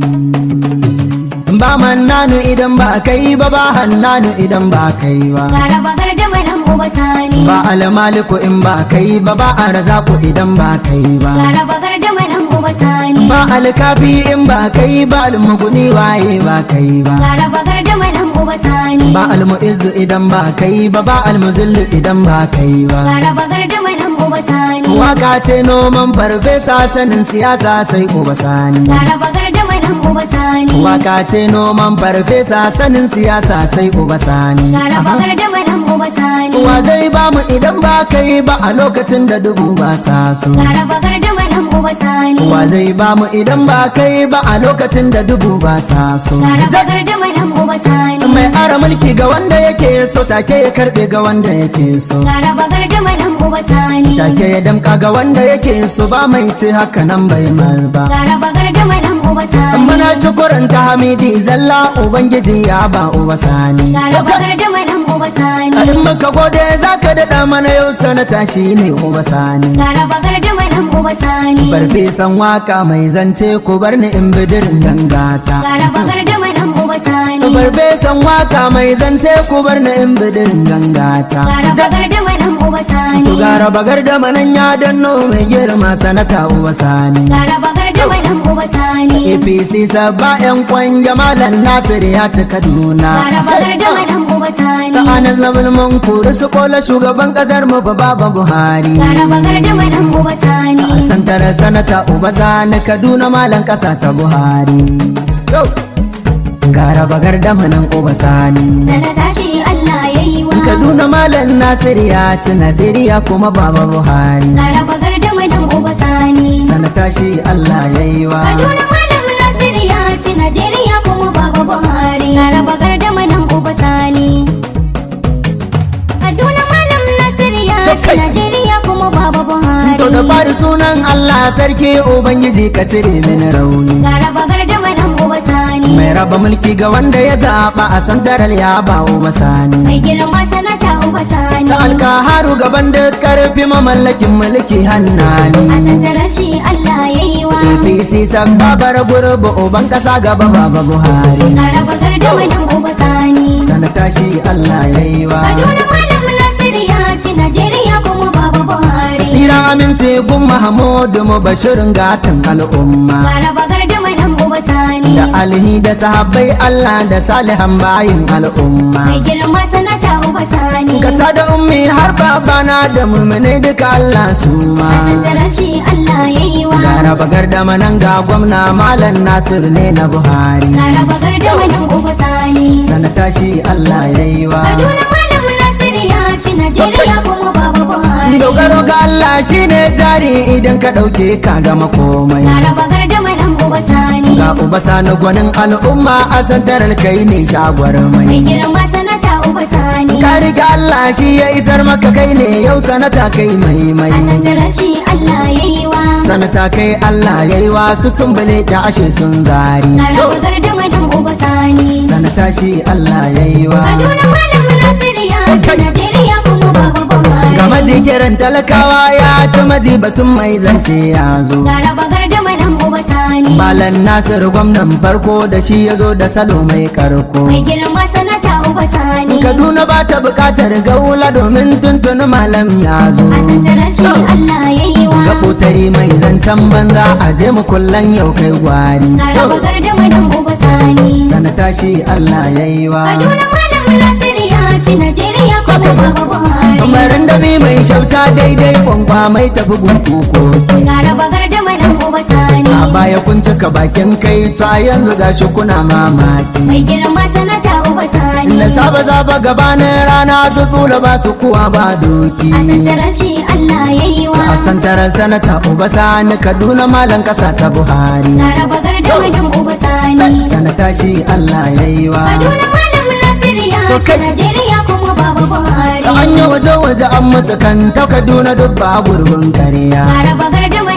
ba mannanu idan ba kai ba ba hannanu idan ba kai ba Gara bagar da manan uba sani. ba almaliku in ba kai ba ba arzaku idan ba kai ba Gara bagar da manan uba sani. ba alkafi in ba kai ba almuguni waye ba kai ba Gara bagar da manan uba sani. ba almu'izzu idan ba kai ba ba almuzillu idan ba kai ba Gara bagar da manan uba sani. waka ce noman farfesa sanin siyasa sai uba sani Gara bagar da manan uba sani. waka ce noman farfesa sanin siyasa sai uba sani Gara bagar da manan uba sani. wa zai ba mu idan ba kai ba a lokacin da dubu ba sa so Gara bagar da manan uba sani. wa zai ba mu idan ba kai ba a lokacin da dubu ba sa so Gara bagar da manan uba sani. mai ara mulki ga wanda yake so take ya karbe ga wanda yake so Gara bagar da manan uba sani. take ya damka ga wanda yake so ba mai ce haka nan bai mal ba Gara bagar da manan uba sani. muna shukuran ta hamidi zalla ubangiji ya ba uba sani Gara bagar da manan uba sani. in muka gode zaka daɗa mana yau sanata shi ne uba sani Gara bagar da manan uba sani. farfesan waka mai zance ku bar ni in bidirin gangata Gara bagar da manan uba sani. farfesan waka mai zance ku bar ni in bidirin gangata Gara bagar da manan uba sani. Ku gara bagar da manan ya danno mai girma sanata uba sani Gara bagar da manan uba sani. APC sabba yan kwan jamalan Nasir ya ci Kaduna Gara bagar da manan uba sani. ta anas na bulmun kuri su kola shugaban kasar mu ba baba Buhari Gara bagar da manan uba sani. a santar sanata uba sani Kaduna malan kasa ta Buhari Go! gara bagar da manan uba sani Sanata shi Allah ya yi wa. Kaduna malan Nasir ya ci Najeriya kuma baba Buhari Gara bagar da manan uba sani. sanata shi Allah ya yi wa Kaduna malam Nasir ya ci Najeriya kuma baba Buhari. Gara bagar da manan uba sani. Kaduna malam Nasir ya ci Kai. Najeriya kuma baba Buhari. To da fari sunan Allah sarki Ubangiji ka cire mini rauni. Gara bagar da manan uba sani. Mai raba mulki ga wanda ya zaɓa a santaral ya ba uba sani. Mai girma sanata uba sani. Da alkaharu gaban da karfi mamallakin mulki A hannani. santarar shi Allah ya yi wa. APC sabbabar gurbu uban ƙasa gaba baba Buhari. Gara bagar da manan uba sani. Sanata shi Allah ya yi wa. Kaduna malam Nasir ya ci Najeriya kuma baba Buhari. Tsira aminci gun Mahamudu mu bashirin gatan al'umma. Gara bagar da manan uba sani. Da alihi da sahabbai Allah da salihan bayin al'umma. Mai girma sanata uba sani. Kasa da ummi har babana da mummunai duka Allah su ma. A santarar shi Allah ya yi wa. Gara bagar da manan ga gwamna Malam Nasir ne na Buhari. Gara bagar da manan uba sani. Sanata shi Allah ya yi wa. Kaduna malam Nasir ya ci Najeriya kuma baba Buhari. Dogaro ga Allah shi ne jari idan ka ɗauke ka gama komai. Gara bagar da manan uba sani. Ga uba sani gwanin al'umma a santarar kai ne shagwar Mai mai. girma sanata uba sani. Ka riga Allah shi ya isar maka kai ne yau sanata kai mai A mai. santarar shi Allah ya yi wa. Sanata kai Allah ya yi wa su tumbule ta ashe sun zari. Gara bagar da manan uba sani. Sanata shi Allah ya yi wa. Kaduna malam Nasir ya ci Najeriya kuma baba Buhari. Ga majikiran talakawa ya ci maji batun mai zance ya zo. Gara bagar da manan uba sani. Malam Nasir gwamnan farko da shi ya zo da salo mai karko. Mai girma sanata uba sani. Kaduna ba ta bukatar gaula domin tuntuni malam ya zo. A santarar shi Allah ya yi wa. Gaɓotari mai zancen banza a je mu kullan yau kai gwari. Gara bagar da manan uba sani. Sanata shi Allah ya yi wa. Kaduna malam Nasir ya ci Najeriya kuma baba Buhari. Umarin da bi mai shauta daidai kwankwa mai tafi gunku koki. Gara bagar da manan uba sani. A baya kun cika bakin kai ta yanzu gashi kuna mamaki. Mai girma sanata uba sani. Na saba zaba gabanin rana su tsula ba su kuwa ba doki. A santarar shi Allah ya yi wa. A santarar sanata uba sani Kaduna malam kasa ta Buhari. Gara bagar da manan uba sani. Sanata shi Allah ya yi wa. Kaduna malam Nasir ya To ci kai- Najeriya kuma baba Buhari. An yi waje waje an musu kan ta Kaduna duk ba gurbin karya. Gara bagar da manan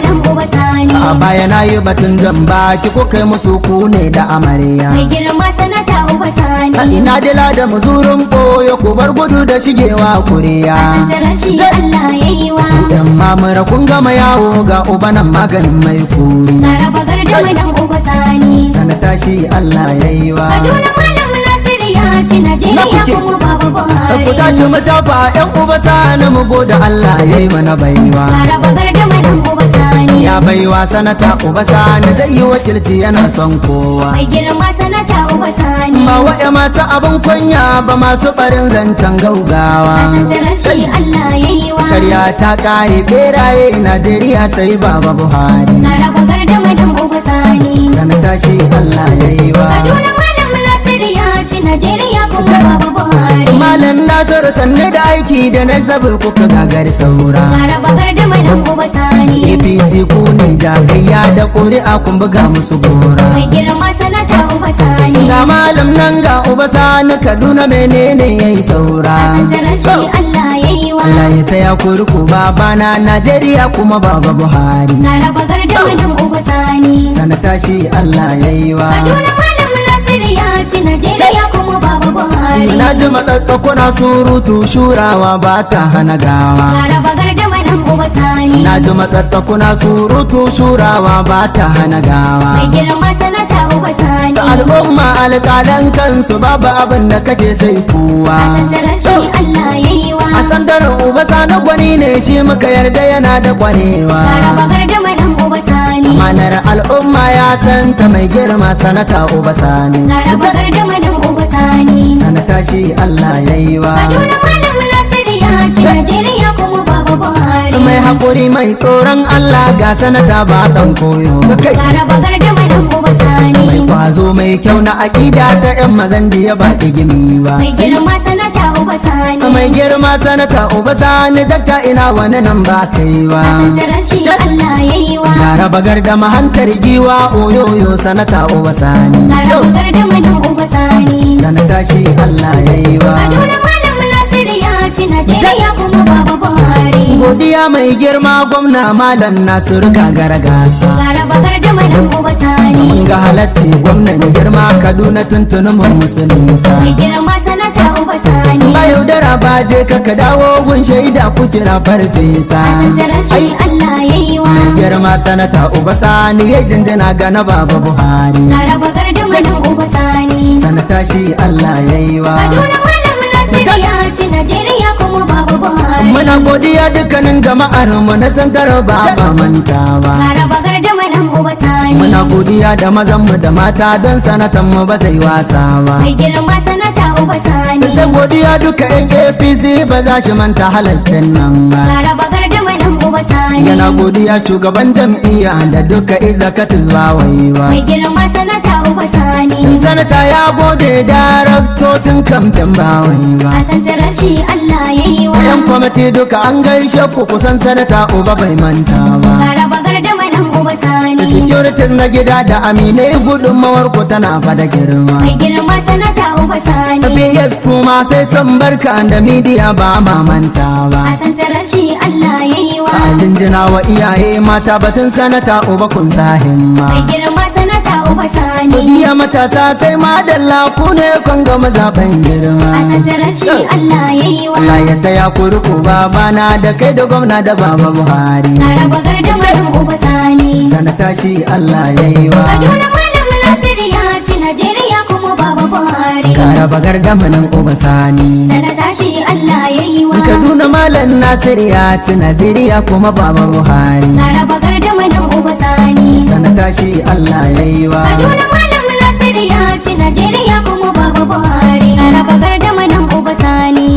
madan uba sani a baya na yi batun jan baki ko kai musu ku ne da amarya mai girma sanata uba a sani ina dila da muzurin ɓoye ku bar gudu da shigewa kuriya santar shi Allah ya yi wa Yan mamura kun gama yawo ga ubanan maganin mai kuri Laraba garda madan uba sani sanata shi Allah ya yi wa Kaduna malam Nasiru ya ci Najeriya kuke? kuma baba Buhari ku tashi mu tafa yan uba sani mu goda Allah ya yi mana baiwa Laraba garda madan uba sani ya baiwa sanata uba sani zai yi wakilci yana son kowa Mai girma sanata uba sani ba wa'ya masu abin kunya ba masu barin zancen gaugawa Santar shi Allah ya yi wa karya ta kare beraye Najeriya sai baba Buhari Laraba garda madan uba sani sanata shi Allah ya yi wa Kaduna malam Nasiru ya ci Najeriya kuma baba Buhari Malam Nasiru sanne da aiki da na zabar kuka gagar saura Laraba garda madan uba sani APC ku ne jagayya da ƙuri'a kun buga musu gora Mai girma sanata uba sani Ga malam nan ga uba sani Kaduna menene yayi saura Santar shi Allah ya yi wa Allah ya taya ku riko babana Najeriya kuma baba Buhari Laraba garda madan uba sani sanata shi Allah ya yi wa Kaduna malam Nasiru ya ci Najeriya kuma baba Buhari Na ji matsatsa kuna surutu shurawa ba ta hana gawa Laraba garda madan uba sani Na ji matsatsa kuna surutu shurawa ba ta hana gawa Mai girma sanata uba sani al'umma alƙalan kansu babu abin da kake sai kowa Santar shi Allah ya yi wa a sandarin uba sani gwani ne shi muka yarda yana da kwarewa Laraba garda madan uba sani manar al'umma ya santa mai girma sanata uba sani Laraba garda madan uba sani sanata shi Allah ya yi wa Kaduna malam Nasiru ya ci Najeriya kuma baba Buhari mai haƙuri mai tsoron Allah ga sanata ba ɗan koyo kai Laraba garda madan uba sani mai kwazo mai kyau na aƙida ta 'yan mazan jiya ba gimi ba Mai girma sanata uba sani mai girma sanata uba sani dakta ina wani nan ba kai ba Santar shi Allah ya yi wa Yara bagar da mahantar giwa oyoyo sanata uba sani Laraba garda madan uba sani sanata shi Allah ya yi wa Kaduna malam Nasiru ya ci Najeriya kuma baba Buhari godiya mai girma gwamna malam nasiru gagara gasa Laraba garda madan uba sani mun ga halatti gwamnan girma kaduna tuntunin mun musu nisa Mai girma sanata uba sani ba yaudara ba je ka ka dawo gun shaida ku kira farfesa Santar shi Allah ya yi wa girma sanata uba sani ya jinjina ga na baba buhari Laraba garda madan uba sani sanata shi Allah ya yi wa Kaduna malam Nasiru ya ci Najeriya kuma baba Buhari muna godiya dukkanin jama'ar mu na santar ba ba mantawa Laraba garda madan uba sani muna godiya da mazan mu da mata don sanatan mu ba zai wasa ba Mai girma sanata uba sani sai godiya duka yan apc ba za shi manta halastin nan ba Laraba garda madan uba sani yana godiya shugaban jam'iyya da duka izakatul bawaiwa Mai girma sanata uba sani sanata ya gode daraktocin kamfen bawaiwa A santar shi Allah ya yi wa yan kwamiti duka an gaishe ku kusan sanata uba bai manta ba Laraba garda madan uba sani securities na gida da aminai gudunmawar ku tana fada girma Mai girma sanata uba sani PS kuma sai son barka da midiya ba ma manta ba A santar shi Allah ya yi wa a jinjina wa iyaye mata batun sanata uba kun sa himma Mai girma sanata uba sani Iya matasa sai madalla ku ne kun ga mazaɓen girma A santar shi Allah ya yi wa Allah ya taya ku riko babana da kai da gwamna da baba Buhari Laraba garda madan uba sani sanata shi Allah ya yi wa Kaduna malam Nasiru ya ci Najeriya kuma baba Buhari Kara bagar da manan uba sani Sanata shi Allah ya yi wa Kaduna Malam Nasir ya ci Najeriya kuma baba Buhari Laraba garda madan uba sani sanata shi Allah ya yi wa Kaduna malam Nasiru ya ci Najeriya kuma baba Buhari Laraba garda madan uba sani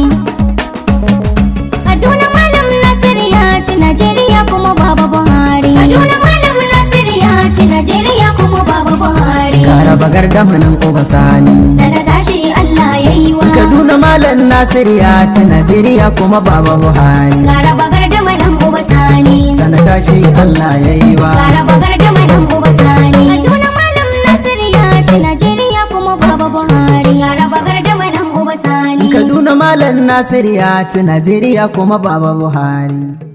Kaduna malam Nasiru ya ci Najeriya kuma baba Buhari Kaduna malam Nasiru ya ci Najeriya kuma baba Buhari Kara bagar da manan uba sani Sanata shi Allah ya yi wa Kaduna Malam Nasir ya ci Najeriya kuma baba Buhari Laraba garda madan uba sani sanata shi Allah ya yi wa Laraba garda madan uba sani Kaduna malam Nasiru ya ci Najeriya kuma baba Buhari Laraba garda madan uba sani Kaduna Malam Nasir ya ci Najeriya kuma baba Buhari